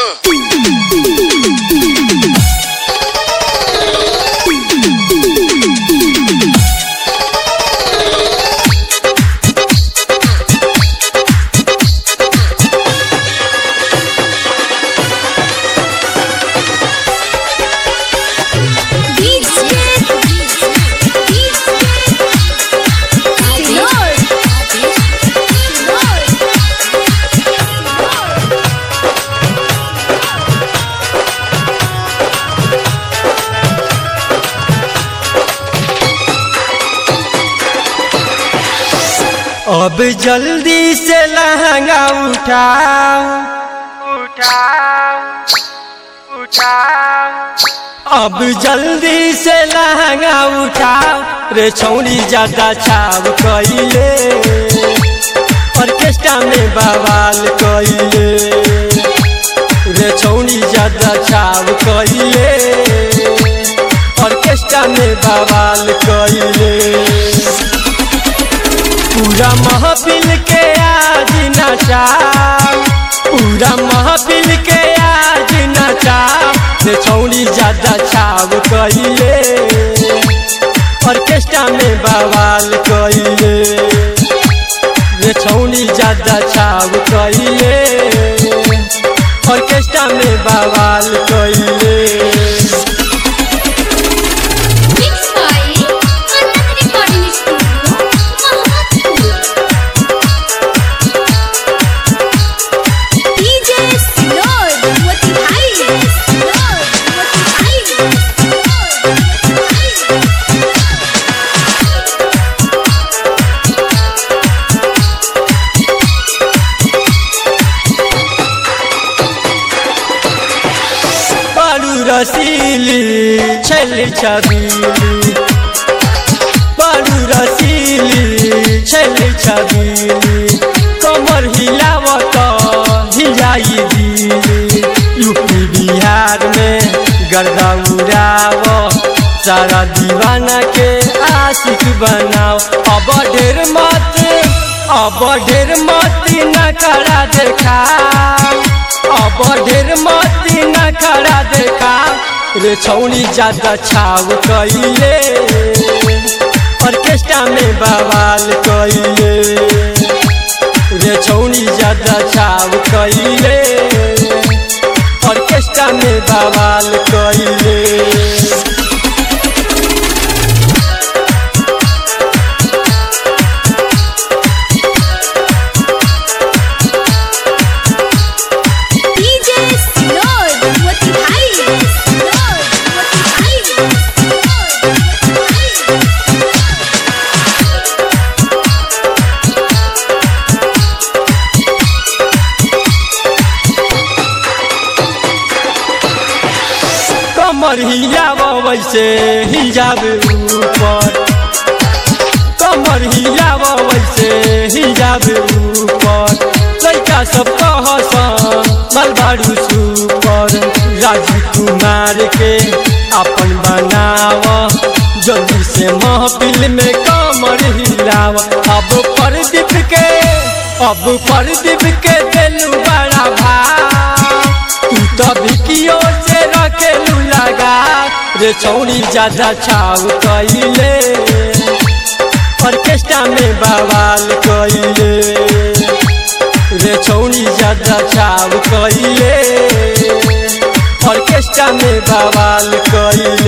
अब जल्दी से लहंगा उठाओ उठाओ उठाओ अब जल्दी से लहंगा उठाओ रे छौरी ज्यादा छाव कइले ऑर्केस्ट्रा में बवाल कइले रे छौरी ज्यादा छाव कइले ऑर्केस्ट्रा में बवाल कइले पूरा महफिल के आज नचा पूरा महफिल के आज नचा से छौड़ी ज्यादा छाव कइले ऑर्केस्ट्रा में बवाल कइले रे छौड़ी ज्यादा छाव कइले ऑर्केस्ट्रा में बवाल कइले Mixed by Anand Recording Studio, Mahamadpur. DJ Sinod, what you hide? Sinod, what you hide? Sinod, what you बारू रसीली छल छबीली बारू रसीली छल छबीली कमर हिलावत हिलाई दिली यूपी बिहार में गर्दा उड़ाव सारा दीवाना के आशिक बनाओ अब ढेर मत अब ढेर मत न करा देखा अब ढेर मत न करा देखा रे छौनी ज्यादा छाव कइले ऑर्केस्ट्रा में बवाल कइले रे छौनी ज्यादा छाव कइले ऑर्केस्ट्रा में बवाल कइले DJ Sinod, what you hide? Sinod, what you hide? Sinod, what you hide? कमर हिलाव वैसे हिजाब ऊपर कमर हिलाव वैसे हिजाब ऊपर लड़का सब कहसन मलबारू सुपर राजू कुमार के अपन बनाव जल्दी से महफिल में कमर हिलाव अब प्रदीप के अब प्रदीप के दिलू बड़ा भाव तू तो बिकियो से रखेलू लगा रे छौरी ज्यादा छाव कइले ऑर्केस्ट्रा में बवाल कइले रे छौरी ज्यादा छाव कइले ऑर्केस्ट्रा में बवाल कइले